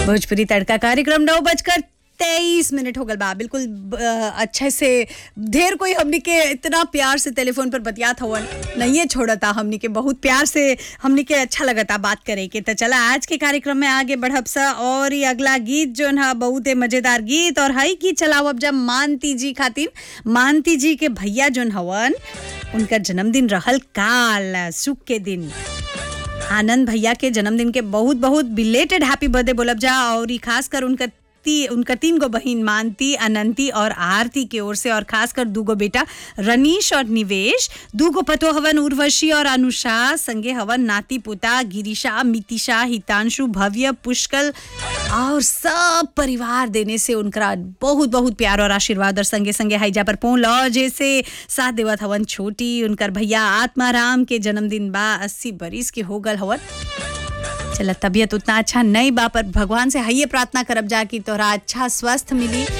भोजपुरी तड़का कार्यक्रम नौ बजकर तेईस मिनट हो गल बा बिल्कुल ब- अच्छे से ढेर कोई हमनी के इतना प्यार से टेलीफोन पर बतियात हवन नहीं छोड़ता हमनी के बहुत प्यार से हमनी के अच्छा लगता बात करे के तो चला आज के कार्यक्रम में आगे बढ़ब सा और ये अगला गीत जोन है बहुत मजेदार गीत और हई गीत चलाओ अब जब मानती जी खातिर मानती जी के भैया जोन हवन उनका जन्मदिन रहल काल सुख के दिन आनंद भैया के जन्मदिन के बहुत बहुत बिलेटेड हैप्पी बर्थडे बोलब जा और ई खास कर उनका ती, उनका तीन गो बहिन मानती अनंती और आरती के ओर से और खास कर दूगो बेटा रनीश और निवेश दूगो पतो हवन उर्वशी और अनुषा संगे हवन नाती पोता गिरीशा मितिशा हितांशु भव्य पुष्कल और सब परिवार देने से उनका बहुत बहुत प्यार और आशीर्वाद और संगे संगे हाईजा पर पहुंच लो जैसे साथ देवत हवन छोटी उनकर भैया आत्माराम के जन्मदिन बा अस्सी बरिस के हो गल हवन चला तबीयत उतना अच्छा नहीं बा पर भगवान से हइये प्रार्थना करब जा कि तोहरा अच्छा स्वस्थ मिली